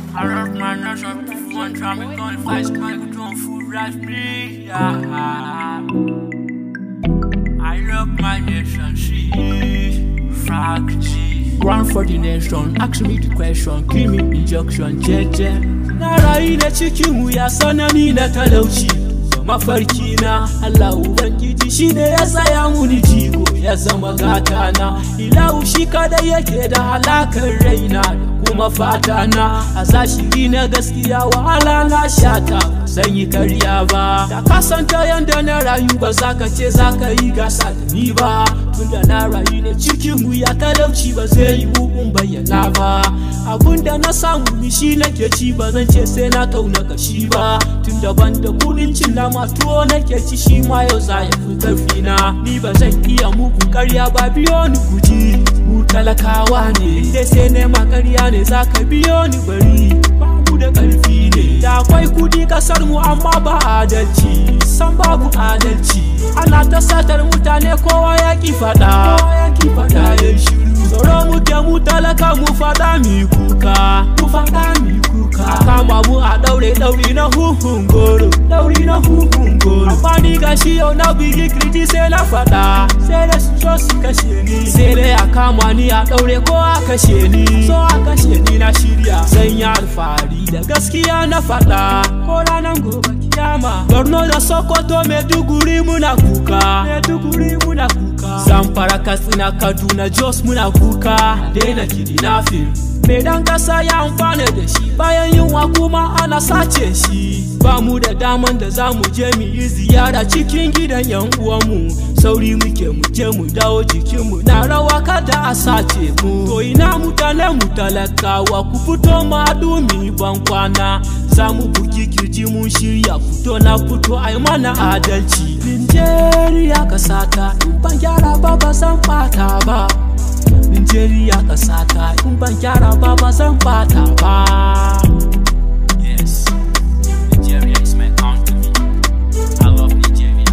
I love my nation, one time we gonna fight, my don't food right me. Yeah. I love my nation, she Frag G. Run for the nation, ask me the question, give me injection, jeje. Na rayu da cikin wuya sanani na talauci. mafarki na Allah Ubangiji shi ne ya tsaya muni jigo ya zama gata na ilahu shi kada yake da halakar raina da kuma fata na a zashiri na gaskiya wahala na shata zan yi karya ba da kasanta yanda na rayu ba za ka ce za ka yi gasa da ni ba tunda na rayu ne cikin wuya talauci ba zai yi in bayyana ba abunda na samu ni shi nake ci ba zan ce sai na tauna kashi ba tunda ban da kudin cin nama tuwo nake ci shi ma yau za ya fi karfi na ni ba zan iya muku karya ba biyo ni guji mu talakawa ne dai sai nema karya ne za ka biyo ni bari babu da karfi ne da akwai kudi kasar mu amma ba adalci san babu adalci ana ta satar mutane kowa ya ki fada kowa ya ki fada ya shiru tsoro muke mu talaka mu fada mi kuka mu fada mi kuka a kama mu a daure dauri na huhun goro dauri na huhun goro amma ni gashi yau na bigi kirji sai na fada sai da su so su kashe ni sai dai a kama ni a daure ko a kashe ni so a kashe ni na shirya zan yi alfahari da gaskiya na fada ko ranar gobe kiyama borno da sokoto maiduguri muna kuka maiduguri muna kuka zamfara katsina kaduna jos muna kuka daina kidnapping mai dan kasa ya amfana da shi bayan yunwa kuma ana sace shi ba mu da daman da za mu je mu yi ziyara cikin gidan yan uwanmu sauri muke mu je mu dawo jikinmu na rawa kada a sace mu to ina mutane mu talakawa ku fito ma dumi ban kwana za mu buki kirji mun shirya fito na fito ai mana adalci Nigeria kasata in ban gyara ba ba san bata ba Nigeria kasata in ban gyara ba ba zan bata ba. Yes, Nigeria is my country. I love Nigeria.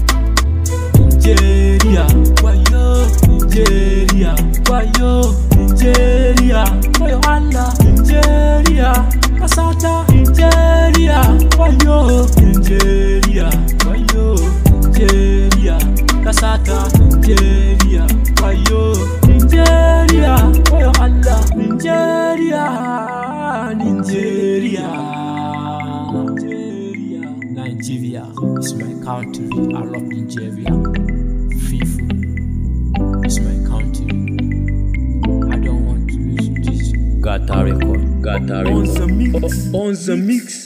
Nigeria, wayo, Nigeria, wayo, Nigeria, wayo Allah, Nigeria, kasata, Nigeria, wayo, Nigeria, wayo, Nigeria, kasata, Nigeria, wayo. Nigeria, oh Allah, Nigeria, Nigeria, Nigeria, Nigeria is my country. I love Nigeria. FIFA is my country. I don't want to lose this. Gata record, gata On record. the mix. On the mix.